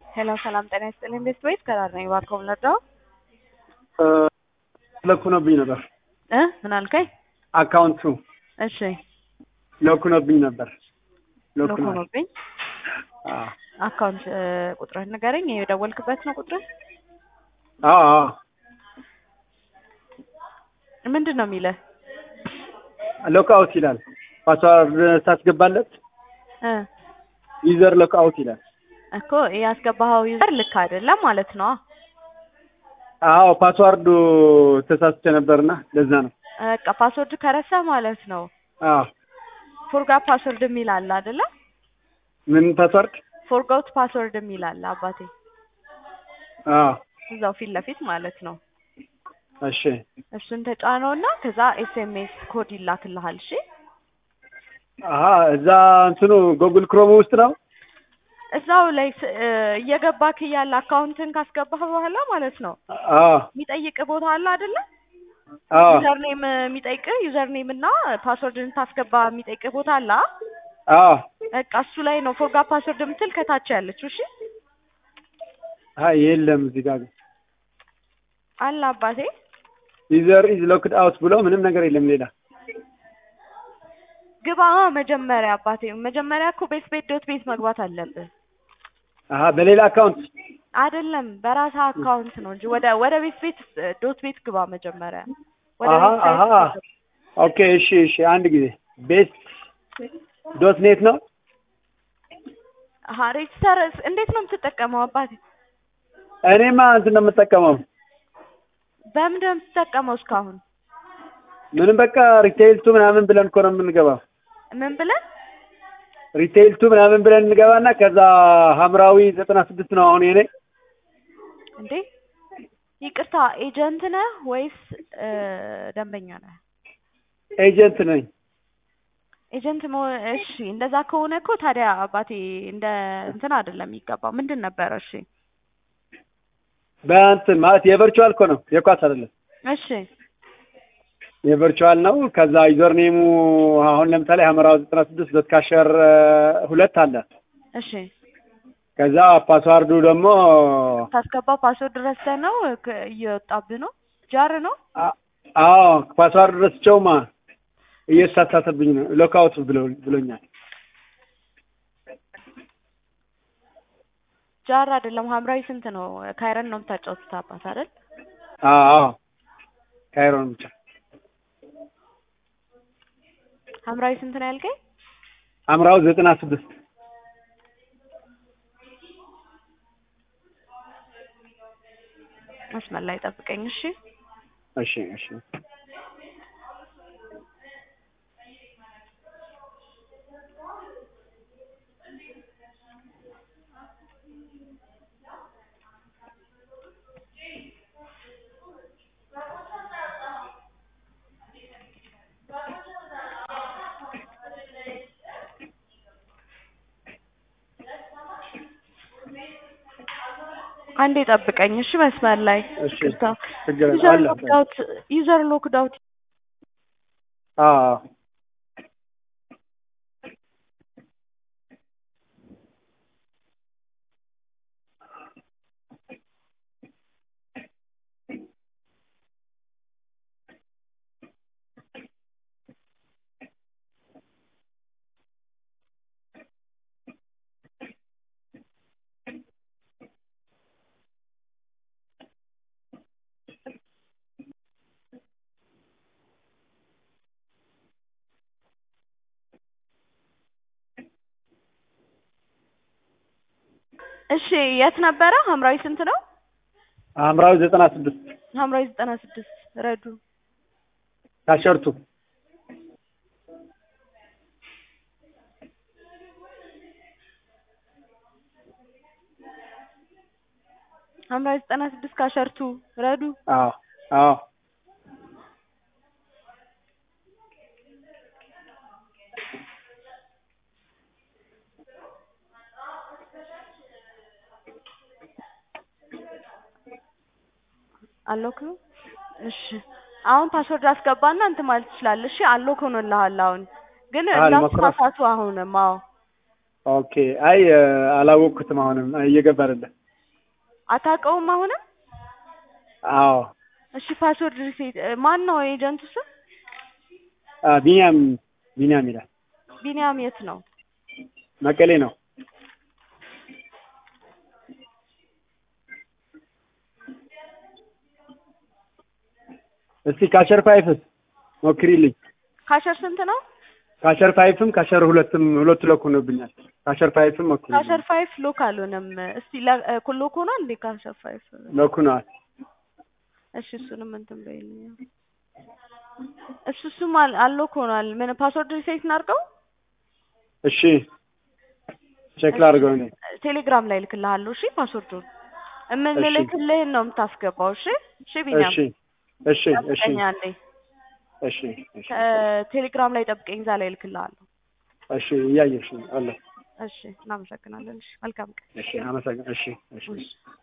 ሄሎ ሰላም ጤና ይስጥልኝ። ቤስት ቤት ከራር ነኝ። እባክዎ ልርዳው? ለኩነብኝ ነበር እ ምን አልከኝ? አካውንቱ እሺ ለኩነብኝ ነበር። ሎክ ለኩኗል። ሆኖብኝ አዎ አካውንት እ ቁጥርህን ንገረኝ። የደወልክበት ነው ቁጥርህ? አዎ አዎ። ምንድን ነው የሚልህ? ሎክ አውት ይላል። ፓስዋርድ ታስገባለት እ ዩዘር ሎክ አውት ይላል። እኮ ያስገባኸው ዩዘር ልክ አይደለም ማለት ነው። አዎ ፓስዋርዱ ተሳስቼ ነበርና ለዛ ነው። በቃ ፓስወርድ ከረሳ ማለት ነው። አዎ ፎርጋት ፓስወርድ የሚል አለ አይደለ? ምን ፓስዋርድ? ፎርጋት ፓስወርድ የሚል አለ አባቴ፣ አዎ እዛው ፊት ለፊት ማለት ነው። እሺ እሱን ተጫነውና ከዛ ኤስኤምኤስ ኮድ ይላክልሃል። እሺ አሀ እዛ እንትኑ ጎግል ክሮም ውስጥ ነው። እዛው ላይ ስ- እ እየገባክ እያለ አካውንትን ካስገባህ በኋላ ማለት ነው አዎ የሚጠይቅ ቦታ አለ አይደለ? አዎ ዩዘር ኔም የሚጠይቅ ዩዘር ኔም እና ፓስወርድን ታስገባ የሚጠይቅ ቦታ አለ። አ? አዎ በቃ እሱ ላይ ነው ፎርጋት ፓስወርድ የምትል ከታች ያለችው። እሺ አይ የለም እዚህ ጋር ግን አለ አባቴ። ዩዘር ኢዝ ሎክድ አውት ብሎ ምንም ነገር የለም ሌላ። ግባ መጀመሪያ አባቴ። መጀመሪያ እኮ ቤት ቤት ዶት ቤት መግባት አለብህ አሀ በሌላ አካውንት አይደለም፣ በራስህ አካውንት ነው እንጂ ወደ ወደ ቤት ቤት እ ዶት ቤት ግባ መጀመሪያ። ወደ አሀ ቤት አሀ ሳይት ኦኬ እሺ እሺ አንድ ጊዜ ቤስት ዶት ኔት ነው። አሀ ሬጅስተር እንዴት ነው የምትጠቀመው አባቴ? እኔማ እንትን ነው የምጠቀመው በምንድን ነው የምትጠቀመው እስካሁን? ምንም በቃ ሪቴይል ቱ ምናምን ብለን እኮ ነው የምንገባው። ምን ብለን ሪቴይል ቱ ምናምን ብለን እንገባና ከዛ ሀምራዊ ዘጠና ስድስት ነው አሁን የኔ እንዴ? ይቅርታ ኤጀንት ነህ ወይስ እ ደንበኛ ነህ? ኤጀንት ነኝ። ኤጀንት መሆን እሺ፣ እንደዛ ከሆነ እኮ ታዲያ አባቴ እንደ እንትን አይደለም የሚገባው። ምንድን ነበረ? እሺ በእንትን ማለት የቨርቹዋል እኮ ነው የኳስ አይደለም። እሺ የቨርቹዋል ነው። ከዛ ዩዘር ኔሙ አሁን ለምሳሌ ሀመራው ዘጠና ስድስት ዶት ካሸር ሁለት አለ። እሺ ከዛ ፓስዋርዱ ደግሞ ታስገባው ፓስወርድ ረስተህ ነው ከ- እየወጣብህ ነው ጃር ነው አ- አዎ ፓስዋርዱ ረስቸውማ እየተሳሳተብኝ ነው። ሎክአውት ብሎ ብሎኛል። ጃር አይደለም ሀምራዊ ስንት ነው? ካይረን ነው የምታጫውቱት አባት አይደል? አዎ አዎ ካይሮን ብቻ ሀምራዊ ስንት ነው ያልከኝ? ሀምራው ዘጠና ስድስት መስመር ላይ ጠብቀኝ እሺ። እሺ እሺ አንዴ ጠብቀኝ እሺ። መስመር ላይ እሺ ይቅርታ። ችግር የለም። ዩዘር አለ ሎክድ አውት ዩዘር ሎክድ አውት አዎ አዎ እሺ። የት ነበረ? ሀምራዊ ስንት ነው? ሀምራዊ ዘጠና ስድስት ሀምራዊ ዘጠና ስድስት ረዱ ካሸርቱ ሀምራዊ ዘጠና ስድስት ካሸርቱ ረዱ አዎ አዎ አሎክ ነው። እሺ አሁን ፓስወርድ አስገባና እንትን ማለት ትችላለህ። እሺ አሎክ ሆኖልሃል። አሁን ግን አዎ፣ ልሞክረው። እንዳትሳሳቱ። አሁንም አዎ ኦኬ። አይ አላወቅኩትም። አሁንም እየገባ አይደለም። አታውቀውም አሁንም? አዎ እሺ ፓስወርድ ሪሴት ማን ነው ኤጀንቱ ስም? አ፣ ቢኒያም ቢኒያም ይላል። ቢኒያም የት ነው? መቀሌ ነው። እስቲ ካሸር ፋይፍስ ሞክሪልኝ። ካሸር ስንት ነው? ካሸር ፋይፍም ካሸር ሁለትም ሁለቱ ሎክ ሆኖብኛል። ካሸር ፋይፍም ሞክሪልኝ። ካሸር ፋይፍ ሎክ አልሆነም። እስቲ ለ- እ፣ ሎክ ሆኗል እንዴ ካሸር ፋይፍ? ሎክ ሆነዋል። እሺ እሱንም እንትን በይልኝ። እሱ እሱም አል- አልሎክ ሆኗል። ምን ፓስወርድ ሪሴት እናድርገው? እሺ ቼክ ላድርገው እኔ። ቴሌግራም ላይ ልክልሃለሁ። እሺ ፓስወርዱን የምንልክልህን ነው የምታስገባው። እሺ እሺ ቢኒያም እሺ እሺ እሺ ጠብቀኝ አንዴ። እሺ እሺ ቴሌግራም ላይ ጠብቀኝ፣ እዛ ላይ ልክልሃለሁ። እሺ እያየሽ ነው አለ። እሺ እናመሰግናለን። እሺ መልካም ቀን። እሺ አመሰግናለሁ። እሺ እሺ እሺ